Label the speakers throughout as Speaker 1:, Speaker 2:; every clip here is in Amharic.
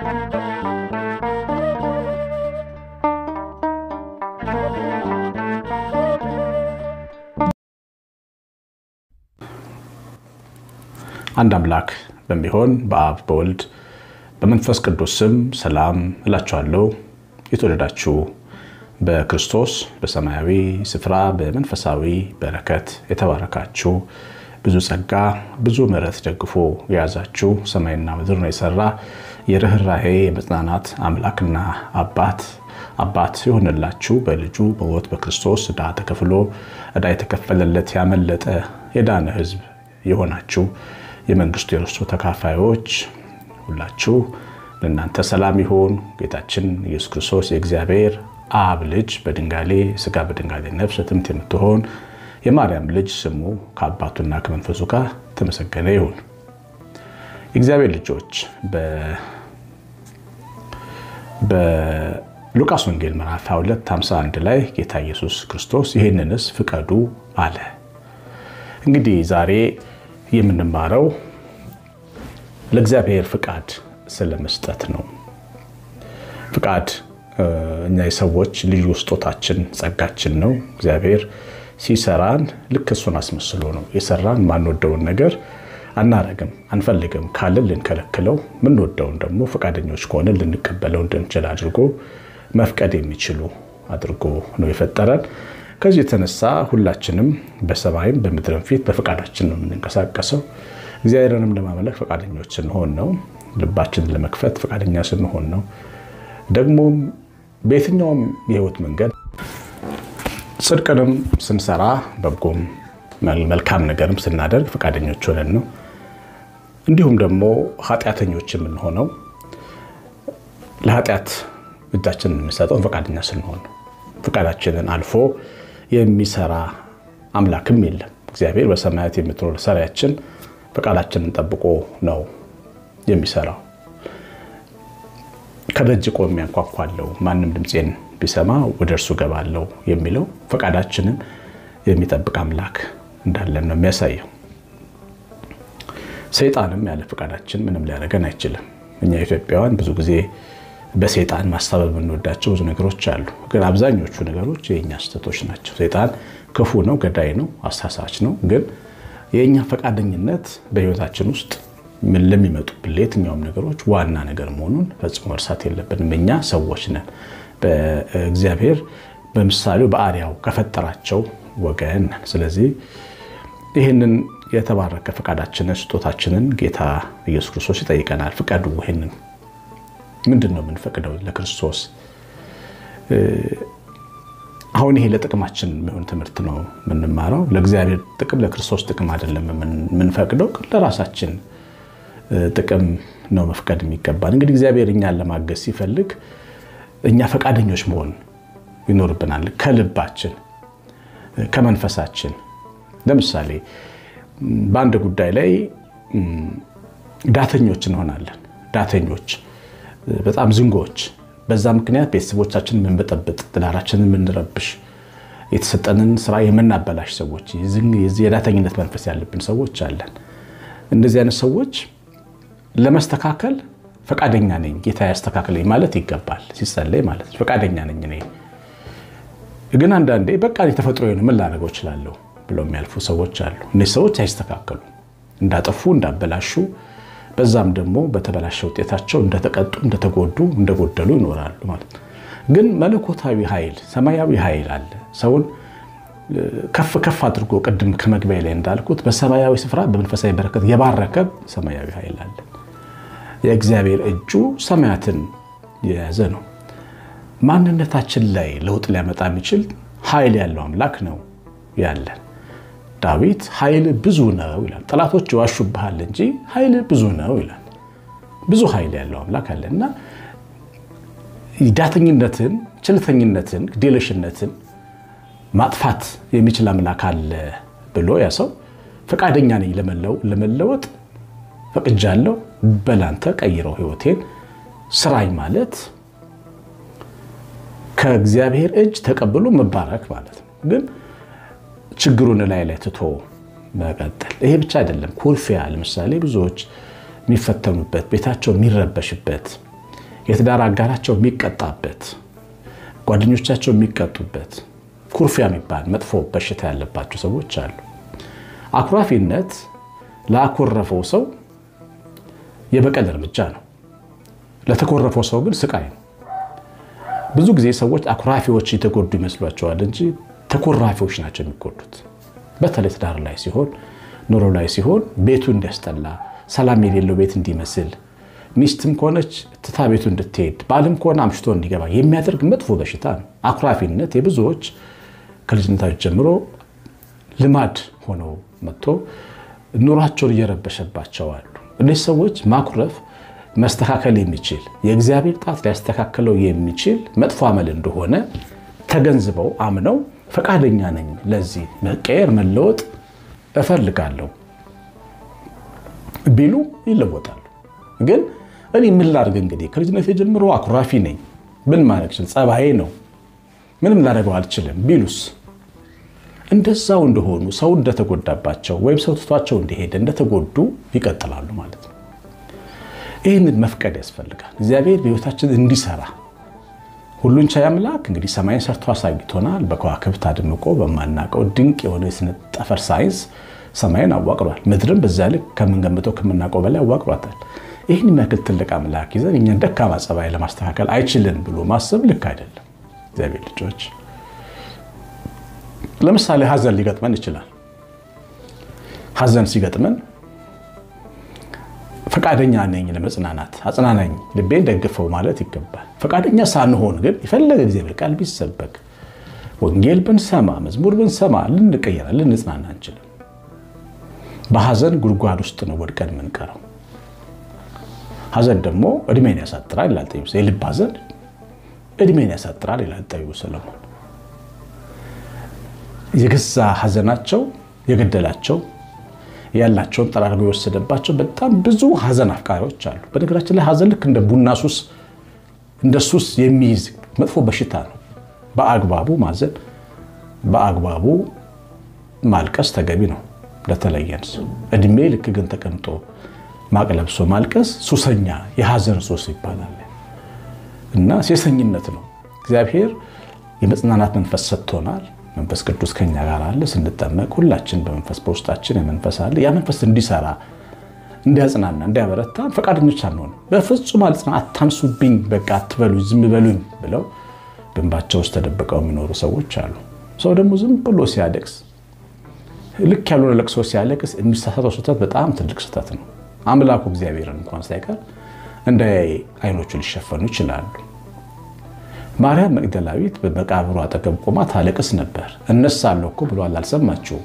Speaker 1: አንድ አምላክ በሚሆን በአብ በወልድ በመንፈስ ቅዱስ ስም ሰላም እላችኋለሁ። የተወደዳችሁ በክርስቶስ በሰማያዊ ስፍራ በመንፈሳዊ በረከት የተባረካችሁ ብዙ ጸጋ ብዙ ምሕረት ደግፎ የያዛችሁ ሰማይና ምድርን የሰራ የርኅራሄ የመጽናናት አምላክና አባት አባት የሆነላችሁ በልጁ በሞት በክርስቶስ ዕዳ ተከፍሎ ዕዳ የተከፈለለት ያመለጠ የዳነ ሕዝብ የሆናችሁ የመንግስቱ የርስቱ ተካፋዮች ሁላችሁ ለእናንተ ሰላም ይሁን። ጌታችን ኢየሱስ ክርስቶስ የእግዚአብሔር አብ ልጅ በድንጋሌ ስጋ በድንጋሌ ነፍስ ትምት የምትሆን የማርያም ልጅ ስሙ ከአባቱና ከመንፈሱ ጋር ተመሰገነ ይሁን። የእግዚአብሔር ልጆች በሉቃስ ወንጌል ምዕራፍ 22 51 ላይ ጌታ ኢየሱስ ክርስቶስ ይህንንስ ፍቀዱ አለ። እንግዲህ ዛሬ የምንማረው ለእግዚአብሔር ፍቃድ ስለመስጠት ነው። ፍቃድ እኛ የሰዎች ልዩ ስጦታችን ጸጋችን ነው። እግዚአብሔር ሲሰራን ልክ እሱን አስመስሎ ነው የሰራን። ማንወደውን ነገር አናረግም፣ አንፈልግም ካለን ልንከለክለው፣ ምንወደውን ደግሞ ፈቃደኞች ከሆነ ልንቀበለው እንድንችል አድርጎ መፍቀድ የሚችሉ አድርጎ ነው የፈጠረን። ከዚህ የተነሳ ሁላችንም በሰማይም በምድርም ፊት በፈቃዳችን ነው የምንንቀሳቀሰው። እግዚአብሔርንም ለማመለክ ፈቃደኞች ስንሆን ነው። ልባችንን ለመክፈት ፈቃደኛ ስንሆን ነው። ደግሞም በየትኛውም የህይወት መንገድ ጽድቅንም ስንሰራ በጎም መልካም ነገርም ስናደርግ ፈቃደኞች ሆነን ነው። እንዲሁም ደግሞ ኃጢአተኞች የምንሆነው ለኃጢአት እጃችንን የምንሰጠውን ፈቃደኛ ስንሆን ነው። ፈቃዳችንን አልፎ የሚሰራ አምላክም የለም። እግዚአብሔር በሰማያት የምትኖር ሰሪያችን ፈቃዳችንን ጠብቆ ነው የሚሰራው። ከደጅ ቆሜ አንኳኳለሁ፣ ማንም ድምፄን ቢሰማ ወደ እርሱ ገባለሁ የሚለው ፈቃዳችንን የሚጠብቅ አምላክ እንዳለን ነው የሚያሳየው። ሰይጣንም ያለ ፈቃዳችን ምንም ሊያደርገን አይችልም። እኛ ኢትዮጵያውያን ብዙ ጊዜ በሰይጣን ማሳበብ የምንወዳቸው ብዙ ነገሮች አሉ። ግን አብዛኞቹ ነገሮች የእኛ ስህተቶች ናቸው። ሰይጣን ክፉ ነው፣ ገዳይ ነው፣ አሳሳች ነው። ግን የእኛ ፈቃደኝነት በህይወታችን ውስጥ ምን ለሚመጡብን ለየትኛውም ነገሮች ዋና ነገር መሆኑን ፈጽሞ መርሳት የለብንም። እኛ ሰዎች ነን። በእግዚአብሔር በምሳሌው በአርአያው ከፈጠራቸው ወገን ነን። ስለዚህ ይህንን የተባረከ ፈቃዳችንን ስጦታችንን ጌታ ኢየሱስ ክርስቶስ ይጠይቀናል። ፍቀዱ። ይህንን ምንድን ነው የምንፈቅደው ለክርስቶስ? አሁን ይሄ ለጥቅማችን የሚሆን ትምህርት ነው የምንማረው። ለእግዚአብሔር ጥቅም ለክርስቶስ ጥቅም አይደለም የምንፈቅደው፣ ለራሳችን ጥቅም ነው መፍቀድ የሚገባን። እንግዲህ እግዚአብሔር እኛን ለማገዝ ሲፈልግ እኛ ፈቃደኞች መሆን ይኖርብናል። ከልባችን ከመንፈሳችን። ለምሳሌ በአንድ ጉዳይ ላይ ዳተኞች እንሆናለን። ዳተኞች፣ በጣም ዝንጎች በዛ ምክንያት ቤተሰቦቻችን የምንበጠብጥ፣ ትዳራችንን የምንረብሽ፣ የተሰጠንን ስራ የምናበላሽ ሰዎች፣ የዳተኝነት መንፈስ ያለብን ሰዎች አለን። እንደዚህ አይነት ሰዎች ለመስተካከል ፈቃደኛ ነኝ፣ ጌታ ያስተካክለኝ ማለት ይገባል። ሲጸለይ ማለት ፈቃደኛ ነኝ እኔ። ግን አንዳንዴ በቃ የተፈጥሮ የሆነ ምን ላደርገው እችላለሁ ብለው የሚያልፉ ሰዎች አሉ። እነዚህ ሰዎች አይስተካከሉ፣ እንዳጠፉ፣ እንዳበላሹ በዛም ደግሞ በተበላሸ ውጤታቸው እንደተቀጡ፣ እንደተጎዱ፣ እንደጎደሉ ይኖራሉ ማለት ነው። ግን መለኮታዊ ኃይል ሰማያዊ ኃይል አለ። ሰውን ከፍ ከፍ አድርጎ ቅድም ከመግቢያ ላይ እንዳልኩት በሰማያዊ ስፍራ በመንፈሳዊ በረከት የባረከ ሰማያዊ ኃይል አለ። የእግዚአብሔር እጁ ሰማያትን የያዘ ነው። ማንነታችን ላይ ለውጥ ሊያመጣ የሚችል ኃይል ያለው አምላክ ነው ያለን። ዳዊት ኃይል ብዙ ነው ይላል። ጠላቶች ይዋሹብሃል እንጂ ኃይል ብዙ ነው ይላል። ብዙ ኃይል ያለው አምላክ አለ እና ዳተኝነትን፣ ችልተኝነትን፣ ግዴለሽነትን ማጥፋት የሚችል አምላክ አለ ብሎ ያ ሰው ፈቃደኛ ነኝ ለመለወጥ ፈቅጃለሁ፣ በላንተ ቀይረው ህይወቴን ስራኝ ማለት ከእግዚአብሔር እጅ ተቀብሎ መባረክ ማለት ነው። ግን ችግሩን ላይ ላይ ትቶ መቀጠል። ይሄ ብቻ አይደለም። ኩርፊያ ለምሳሌ ብዙዎች የሚፈተኑበት ቤታቸው የሚረበሽበት የትዳር አጋራቸው የሚቀጣበት፣ ጓደኞቻቸው የሚቀጡበት ኩርፊያ የሚባል መጥፎ በሽታ ያለባቸው ሰዎች አሉ። አኩራፊነት ላኮረፈው ሰው የበቀል እርምጃ ነው። ለተኮረፈው ሰው ግን ስቃይ ነው። ብዙ ጊዜ ሰዎች አኩራፊዎች የተጎዱ ይመስሏቸዋል እንጂ ተኮራፊዎች ናቸው የሚጎዱት። በተለይ ትዳር ላይ ሲሆን፣ ኑሮ ላይ ሲሆን ቤቱ እንዲያስጠላ፣ ሰላም የሌለው ቤት እንዲመስል፣ ሚስትም ከሆነች ትታ ቤቱ እንድትሄድ፣ ባልም ከሆነ አምሽቶ እንዲገባ የሚያደርግ መጥፎ በሽታ ነው። አኩራፊነት የብዙዎች ከልጅነታቸው ጀምሮ ልማድ ሆነው መጥቶ ኑሯቸውን እየረበሸባቸው አሉ። እነዚህ ሰዎች ማኩረፍ መስተካከል የሚችል የእግዚአብሔር ጣት ሊያስተካክለው የሚችል መጥፎ አመል እንደሆነ ተገንዝበው አምነው ፈቃደኛ ነኝ፣ ለዚህ መቀየር መለወጥ እፈልጋለሁ ቢሉ ይለወጣሉ። ግን እኔ ምን ላድርግ እንግዲህ ከልጅነት ጀምሮ አኩራፊ ነኝ፣ ምን ማድረግ ችል ጸባዬ ነው፣ ምንም ላደርገው አልችልም ቢሉስ እንደዛው እንደሆኑ ሰው እንደተጎዳባቸው ወይም ሰው ትቷቸው እንደሄደ እንደተጎዱ ይቀጥላሉ ማለት ነው። ይህንን መፍቀድ ያስፈልጋል። እግዚአብሔር በሕይወታችን እንዲሰራ ሁሉን ቻይ አምላክ እንግዲህ ሰማይን ሰርቶ አሳይቶናል። በከዋክብት አድምቆ በማናውቀው ድንቅ የሆነ የስነ ጠፈር ሳይንስ ሰማይን አዋቅሯል። ምድርም በዛ ልክ ከምንገምተው ከምናውቀው በላይ አዋቅሯታል። ይህን የሚያክል ትልቅ አምላክ ይዘን እኛን ደካማ ጸባይ ለማስተካከል አይችልን ብሎ ማሰብ ልክ አይደለም። እግዚአብሔር ልጆች ለምሳሌ ሀዘን ሊገጥመን ይችላል። ሀዘን ሲገጥመን ፈቃደኛ ነኝ ለመጽናናት፣ አጽናናኝ፣ ልቤን ደግፈው ማለት ይገባል። ፈቃደኛ ሳንሆን ግን የፈለገ እግዚአብሔር ቃል ቢሰበክ ወንጌል ብንሰማ መዝሙር ብንሰማ ልንቀየራ ልንጽናና አንችልም። በሀዘን ጉድጓድ ውስጥ ነው ወድቀን የምንቀረው። ሀዘን ደግሞ እድሜን ያሳጥራል ይላል ጠቢቡ። የልብ ሀዘን እድሜን ያሳጥራል ይላል ጠቢቡ ሰለሞን። የገዛ ሀዘናቸው የገደላቸው ያላቸውን ጠራርጎ የወሰደባቸው በጣም ብዙ ሀዘን አፍቃሪዎች አሉ። በነገራችን ላይ ሀዘን ልክ እንደ ቡና ሱስ እንደ ሱስ የሚይዝ መጥፎ በሽታ ነው። በአግባቡ ማዘን፣ በአግባቡ ማልቀስ ተገቢ ነው ለተለየን ሰው። እድሜ ልክ ግን ተቀምጦ ማቅ ለብሶ ማልቀስ ሱሰኛ የሀዘን ሱስ ይባላል እና ሴሰኝነት ነው። እግዚአብሔር የመጽናናት መንፈስ ሰጥቶናል። መንፈስ ቅዱስ ከኛ ጋር አለ። ስንጠመቅ ሁላችን በመንፈስ በውስጣችን የመንፈስ አለ። ያ መንፈስ እንዲሰራ እንዲያጽናና፣ እንዲያበረታ ፈቃደኞች አንሆንም። በፍጹም አልጽና አታንሱብኝ፣ በቃ አትበሉኝ፣ ዝም በሉኝ ብለው ግንባቸው ውስጥ ተደብቀው የሚኖሩ ሰዎች አሉ። ሰው ደግሞ ዝም ብሎ ሲያለቅስ ልክ ያልሆነ ለቅሶ ሲያለቅስ የሚሳሳተው ስህተት በጣም ትልቅ ስህተት ነው። አምላኩ እግዚአብሔርን እንኳን ሳይቀር እንደ አይኖቹ ሊሸፈኑ ይችላሉ። ማርያም መግደላዊት በመቃብሩ አጠገብ ቆማ ታለቅስ ነበር። እነሳለሁ እኮ ብሏል፣ አልሰማችሁም?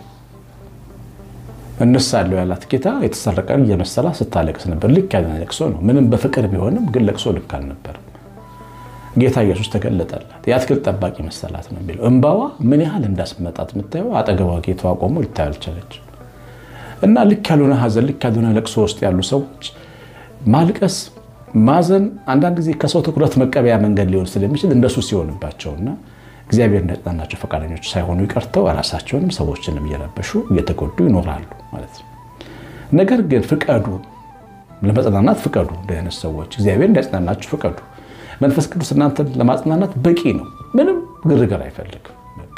Speaker 1: እነሳለሁ ያላት ጌታ የተሰረቀን እየመሰላ ስታለቅስ ነበር። ልክ ያለ ለቅሶ ነው። ምንም በፍቅር ቢሆንም ግን ለቅሶ ልክ አልነበርም። ጌታ ኢየሱስ ተገለጠላት። የአትክልት ጠባቂ መሰላት ነው የሚለው። እንባዋ ምን ያህል እንዳስመጣት የምታየው አጠገቧ ጌታዋ ቆሞ ልታይ አልቻለች። እና ልክ ያልሆነ ሀዘን፣ ልክ ያልሆነ ለቅሶ ውስጥ ያሉ ሰዎች ማልቀስ ማዘን አንዳንድ ጊዜ ከሰው ትኩረት መቀበያ መንገድ ሊሆን ስለሚችል እንደሱ ሲሆንባቸውና እግዚአብሔር እንዳጽናናቸው ፈቃደኞች ሳይሆኑ ይቀርተው ራሳቸውንም ሰዎችንም እየረበሹ እየተጎዱ ይኖራሉ ማለት ነው። ነገር ግን ፍቀዱ፣ ለመጽናናት ፍቀዱ። እንዲህ አይነት ሰዎች እግዚአብሔር እንዳጽናናችሁ ፍቀዱ። መንፈስ ቅዱስ እናንተን ለማጽናናት በቂ ነው። ምንም ግርግር አይፈልግም።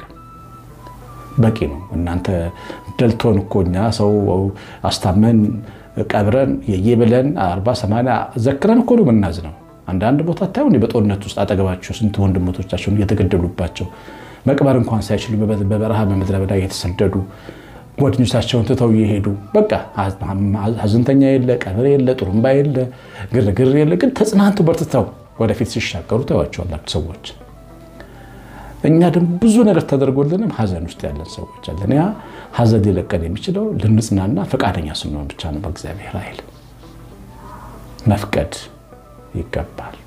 Speaker 1: በቂ ነው። እናንተ ደልቶን እኮ እኛ ሰው አስታመን ቀብረን የየብለን አርባ ሰማንያ ዘክረን እኮ ነው የምናዝነው። አንዳንድ ቦታ ታዩ በጦርነት ውስጥ አጠገባቸው ስንት ወንድሞቻቸውን እየተገደሉባቸው መቅበር እንኳን ሳይችሉ በበረሃ በምድረ በዳ እየተሰደዱ ጓደኞቻቸውን ትተው እየሄዱ በቃ ሀዘንተኛ የለ፣ ቀብር የለ፣ ጡሩምባ የለ፣ ግርግር የለ። ግን ተጽናንቱ በርትተው ወደፊት ሲሻገሩ ታዩዋቸዋላችሁ ሰዎች። እኛ ደግሞ ብዙ ነገር ተደርጎልንም ሀዘን ውስጥ ያለን ሰዎች አለን። ያ ሀዘን ሊለቀን የሚችለው ልንጽናና ፈቃደኛ ስንሆን ብቻ ነው። በእግዚአብሔር ኃይል መፍቀድ ይገባል።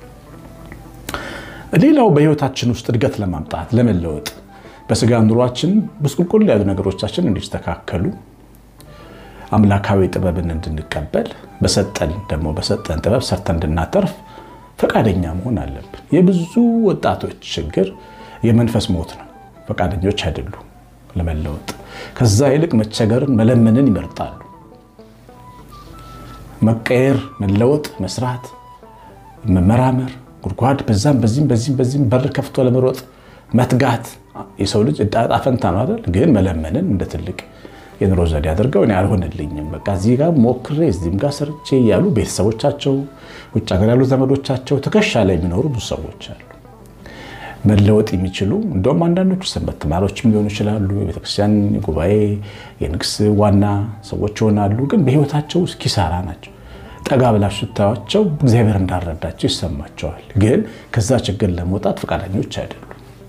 Speaker 1: ሌላው በሕይወታችን ውስጥ እድገት ለማምጣት ለመለወጥ፣ በስጋ ኑሯችን ብስቁልቁል ያሉ ነገሮቻችን እንዲስተካከሉ አምላካዊ ጥበብን እንድንቀበል በሰጠን ደግሞ በሰጠን ጥበብ ሰርተን እንድናተርፍ ፈቃደኛ መሆን አለብን። የብዙ ወጣቶች ችግር የመንፈስ ሞት ነው። ፈቃደኞች አይደሉም ለመለወጥ። ከዛ ይልቅ መቸገርን መለመንን ይመርጣሉ። መቀየር፣ መለወጥ፣ መስራት መመራመር፣ ጉድጓድ በዛም በዚህም በዚህም በዚህም በር ከፍቶ ለመሮጥ መትጋት የሰው ልጅ ዕጣ ፈንታ ነው አይደል? ግን መለመንን እንደ ትልቅ የኑሮ ዘዴ አድርገው እኔ አልሆንልኝም፣ በቃ እዚህ ጋር ሞክሬ እዚህም ጋር ሰርቼ እያሉ ቤተሰቦቻቸው፣ ውጭ ሀገር ያሉ ዘመዶቻቸው ትከሻ ላይ የሚኖሩ ብዙ ሰዎች አሉ። መለወጥ የሚችሉ እንደውም አንዳንዶቹ ሰንበት ተማሪዎችም ሊሆኑ ይችላሉ። የቤተክርስቲያን ጉባኤ የንግስ ዋና ሰዎች ይሆናሉ። ግን በህይወታቸው ውስጥ ኪሳራ ናቸው። ጠጋ ብላችሁ ስታዩዋቸው እግዚአብሔር እንዳረዳቸው ይሰማቸዋል። ግን ከዛ ችግር ለመውጣት ፈቃደኞች አይደሉም።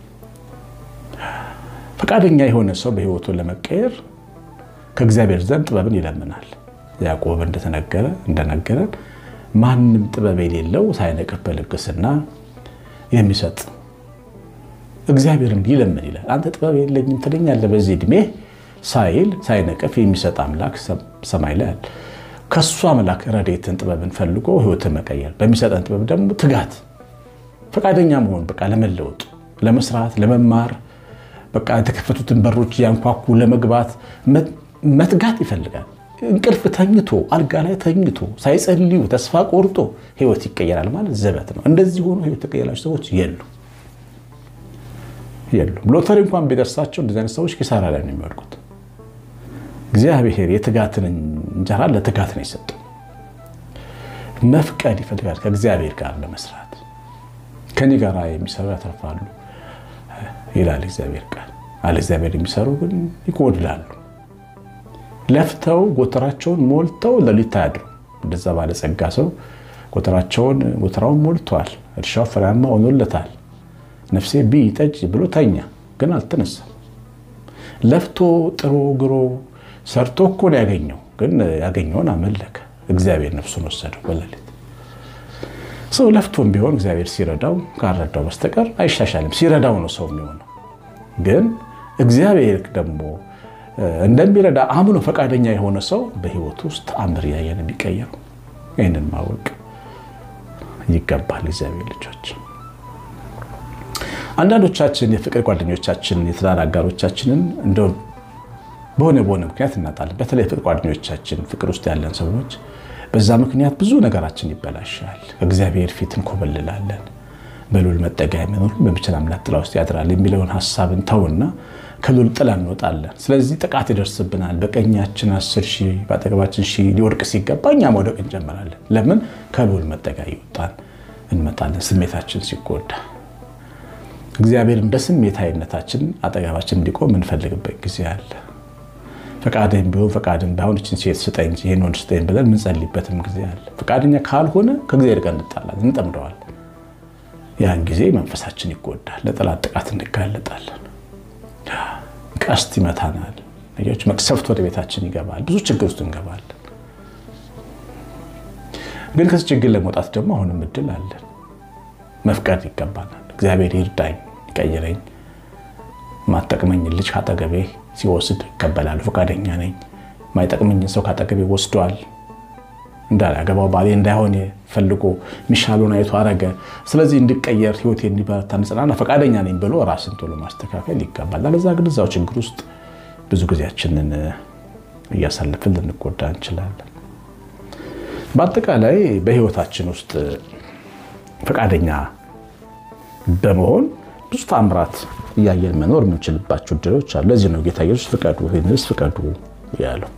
Speaker 1: ፈቃደኛ የሆነ ሰው በህይወቱ ለመቀየር ከእግዚአብሔር ዘንድ ጥበብን ይለምናል። ያዕቆብ እንደተነገረ እንደነገረን ማንም ጥበብ የሌለው ሳይነቅፍ በልግስና የሚሰጥ እግዚአብሔርን ይለምን ይላል። አንተ ጥበብ የለኝም ትለኛለህ በዚህ ዕድሜ ሳይል ሳይነቅፍ የሚሰጥ አምላክ ሰማይ ላይ አለ። ከሱ አምላክ ረድኤትን ጥበብን ፈልጎ ህይወትን መቀየር በሚሰጠን ጥበብ ደግሞ ትጋት፣ ፈቃደኛ መሆን በቃ ለመለወጥ፣ ለመስራት፣ ለመማር በቃ የተከፈቱትን በሮች እያንኳኩ ለመግባት መትጋት ይፈልጋል። እንቅልፍ ተኝቶ አልጋ ላይ ተኝቶ ሳይጸልዩ ተስፋ ቆርጦ ህይወት ይቀየራል ማለት ዘበት ነው። እንደዚህ ሆኖ ህይወት የተቀየራቸው ሰዎች የሉ የሉም። ሎተሪ እንኳን ቢደርሳቸው እንደዚህ አይነት ሰዎች ኪሳራ ላይ ነው የሚወድቁት። እግዚአብሔር የትጋትን እንጀራ ለትጋት ነው የሰጠው። መፍቀድ ይፈልጋል ከእግዚአብሔር ጋር ለመስራት። ከኔ ጋር የሚሰሩ ያተርፋሉ ይላል እግዚአብሔር ቃል። አለ እግዚአብሔር የሚሰሩ ግን ይጎድላሉ። ለፍተው ጎተራቸውን ሞልተው ሌሊት አያድሩ። እንደዛ ባለጸጋ ሰው ጎተራቸውን ጎተራውን ሞልተዋል፣ እርሻው ፍሬያማ ሆኖለታል። ነፍሴ ቢ ጠጅ ብሎ ተኛ፣ ግን አልተነሳም። ለፍቶ ጥሮ ግሮ ሰርቶ እኮ ነው ያገኘው፣ ግን ያገኘውን አመለከ። እግዚአብሔር ነፍሱን ወሰደው በሌሊት። ሰው ለፍቶም ቢሆን እግዚአብሔር ሲረዳው ካልረዳው በስተቀር አይሻሻልም። ሲረዳው ነው ሰው የሚሆነው። ግን እግዚአብሔር ደግሞ እንደሚረዳ አምኖ ፈቃደኛ የሆነ ሰው በሕይወቱ ውስጥ ተአምር እያየን የሚቀየረው ይህንን ማወቅ ይገባል። እግዚአብሔር ልጆች አንዳንዶቻችን የፍቅር ጓደኞቻችን የትዳር አጋሮቻችንን እንደ በሆነ በሆነ ምክንያት እናጣለን። በተለይ ፍቅር ጓደኞቻችን ፍቅር ውስጥ ያለን ሰዎች በዛ ምክንያት ብዙ ነገራችን ይበላሻል። እግዚአብሔር ፊት እንኮበልላለን። በልዑል መጠጊያ የሚኖር በሚችል አምላክ ጥላ ውስጥ ያድራል የሚለውን ሀሳብን ተውና ከልዑል ጥላ እንወጣለን። ስለዚህ ጥቃት ይደርስብናል። በቀኛችን አስር ሺህ በአጠገባችን ሺህ ሊወድቅ ሲገባ እኛ መውደቅ እንጀምራለን። ለምን? ከልዑል መጠጊያ ይወጣን እንመጣለን። ስሜታችን ሲጎዳ እግዚአብሔር እንደ ስሜታዊነታችን አጠገባችን እንዲቆም የምንፈልግበት ጊዜ አለ። ፈቃድህም ቢሆን ፈቃድህም ባይሆን እችን ሴት ስጠኝ እንጂ ይህን ወንድ ስጠኝ ብለን የምንጸልይበትም ጊዜ አለ። ፈቃደኛ ካልሆነ ከእግዚአብሔር ጋር እንጣላለን፣ እንጠምደዋለን። ያን ጊዜ መንፈሳችን ይጎዳል፣ ለጠላት ጥቃት እንጋለጣለን። ቀስት ይመታናል፣ ነገሮች መቅሰፍት ወደ ቤታችን ይገባል፣ ብዙ ችግር ውስጥ እንገባለን። ግን ከዚህ ችግር ለመውጣት ደግሞ አሁንም እድል አለን። መፍቀድ ይገባናል። እግዚአብሔር ይርዳኝ፣ ይቀይረኝ፣ ማጠቅመኝ ልጅ ካጠገቤ ሲወስድ እቀበላለሁ፣ ፈቃደኛ ነኝ። ማይጠቅመኝን ሰው ካጠገቤ ወስዷል እንዳላገባው ባሌ እንዳይሆን ፈልጎ ሚሻሉን አይቶ አረገ። ስለዚህ እንድቀየር ህይወቴ እንዲበረታ እንጽናና ፈቃደኛ ነኝ ብሎ ራስን ቶሎ ማስተካከል ይገባል። አለዛ ግን እዛው ችግር ውስጥ ብዙ ጊዜያችንን እያሳለፍን ልንጎዳ እንችላለን። በአጠቃላይ በህይወታችን ውስጥ ፈቃደኛ በመሆን ብዙ ተአምራት እያየን መኖር የምንችልባቸው እድሎች አሉ። ለዚህ ነው ጌታ ኢየሱስ ፍቀዱ፣ ይህንስ ፍቀዱ ያለው።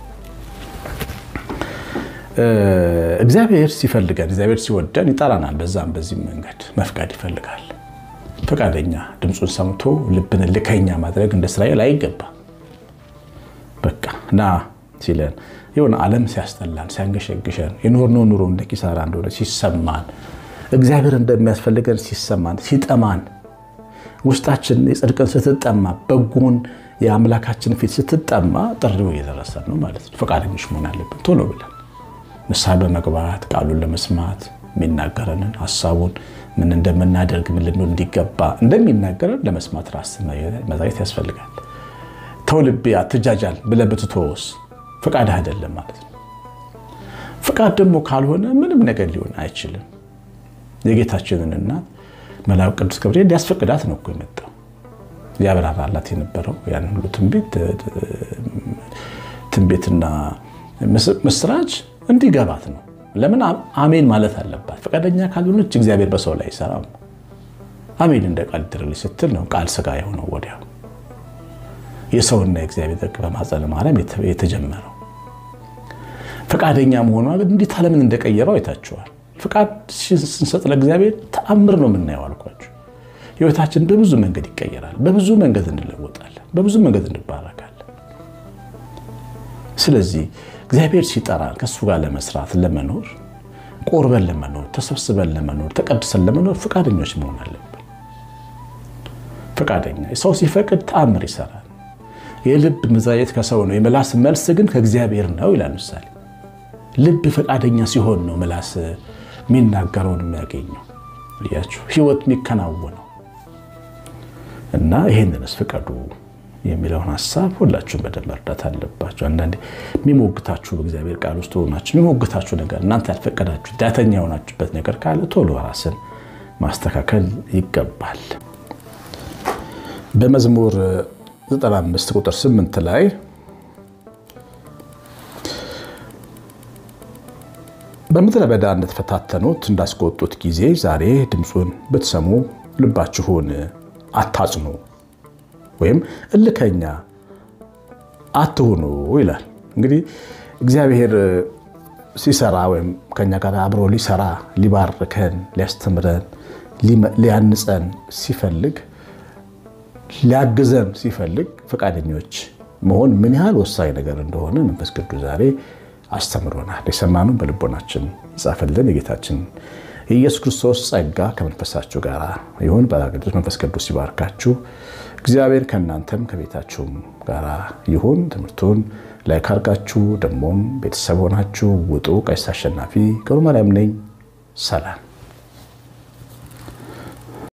Speaker 1: እግዚአብሔር ሲፈልገን እግዚአብሔር ሲወደን ይጠራናል። በዛም በዚህም መንገድ መፍቀድ ይፈልጋል። ፈቃደኛ ድምፁን ሰምቶ ልብን ልከኛ ማድረግ እንደ እስራኤል አይገባ። በቃ ና ሲለን የሆነ ዓለም ሲያስጠላን ሲያንገሸግሸን የኖርነው ኑሮ እንደ ኪሳራ እንደሆነ ሲሰማን እግዚአብሔር እንደሚያስፈልገን ሲሰማን ሲጠማን ውስጣችን የጽድቅን ስትጠማ በጎን የአምላካችን ፊት ስትጠማ ጥሪው እየደረሰ ነው ማለት ነው። ፈቃደኞች መሆን አለብን ቶሎ ብለን ንስሐ በመግባት ቃሉን ለመስማት የሚናገረንን ሀሳቡን ምን እንደምናደርግ ምን ልንሆን እንዲገባ እንደሚናገረን ለመስማት ራስ መዛየት ያስፈልጋል። ተው ልቤ አትጃጃል ብለህ ብትተወስ ፈቃድ አይደለም ማለት ነው። ፈቃድ ደግሞ ካልሆነ ምንም ነገር ሊሆን አይችልም። የጌታችንን እናት መልአኩ ቅዱስ ገብርኤል ሊያስፈቅዳት ነው እኮ የመጣው ሊያብራራላት የነበረው ያን ሁሉ ትንቢት ትንቢትና ምስራች እንዲገባት ነው ለምን አሜን ማለት አለባት። ፈቃደኛ ካልሆነች እግዚአብሔር በሰው ላይ አይሰራም። አሜን እንደ ቃል ይደረግልኝ ስትል ነው ቃል ስጋ የሆነው ወዲያው የሰውና የእግዚአብሔር ጥቅ በማኅፀነ ማርያም የተጀመረው። ፈቃደኛ መሆኗ ግን እንዴት ዓለምን እንደቀየረው አይታችኋል። ፍቃድ ስንሰጥ ለእግዚአብሔር ተአምር ነው የምናየው አልኳችሁ። ህይወታችን በብዙ መንገድ ይቀየራል። በብዙ መንገድ እንለወጣለን። በብዙ መንገድ እንባረካለን። ስለዚህ እግዚአብሔር ሲጠራን ከእሱ ጋር ለመስራት ለመኖር፣ ቆርበን ለመኖር፣ ተሰብስበን ለመኖር፣ ተቀድሰን ለመኖር ፈቃደኞች መሆን አለብን። ፈቃደኛ ሰው ሲፈቅድ ተአምር ይሰራል። የልብ መዛየት ከሰው ነው፣ የምላስ መልስ ግን ከእግዚአብሔር ነው ይላል ምሳሌ። ልብ ፈቃደኛ ሲሆን ነው ምላስ የሚናገረውን የሚያገኘው። እያችሁ ህይወት የሚከናወነው እና ይሄንንስ ፍቀዱ የሚለውን ሀሳብ ሁላችሁም በደንብ መርዳት አለባችሁ። አንዳንዴ የሚሞግታችሁ በእግዚአብሔር ቃል ውስጥ ሆናችሁ የሚሞግታችሁ ነገር እናንተ ያልፈቀዳችሁ ዳተኛ የሆናችሁበት ነገር ካለ ቶሎ ራስን ማስተካከል ይገባል። በመዝሙር 95 ቁጥር 8 ላይ በምድረ በዳ እንደተፈታተኑት እንዳስቆጡት ጊዜ ዛሬ ድምፁን ብትሰሙ ልባችሁን አታጽኑ ወይም እልከኛ አትሁኑ ይላል። እንግዲህ እግዚአብሔር ሲሰራ ወይም ከኛ ጋር አብሮ ሊሰራ ሊባርከን፣ ሊያስተምረን፣ ሊያንጸን ሲፈልግ ሊያግዘን ሲፈልግ ፈቃደኞች መሆን ምን ያህል ወሳኝ ነገር እንደሆነ መንፈስ ቅዱስ ዛሬ አስተምሮናል። የሰማነው በልቦናችን ይጻፍልን። የጌታችን የኢየሱስ ክርስቶስ ጸጋ ከመንፈሳችሁ ጋር ይሁን። በቅዱስ መንፈስ ቅዱስ ይባርካችሁ። እግዚአብሔር ከእናንተም ከቤታችሁም ጋር ይሁን። ትምህርቱን ላይ ካርጋችሁ ደግሞም ቤተሰብ ሆናችሁ ውጡ። ቀሲስ አሸናፊ ገብረ ማርያም ነኝ። ሰላም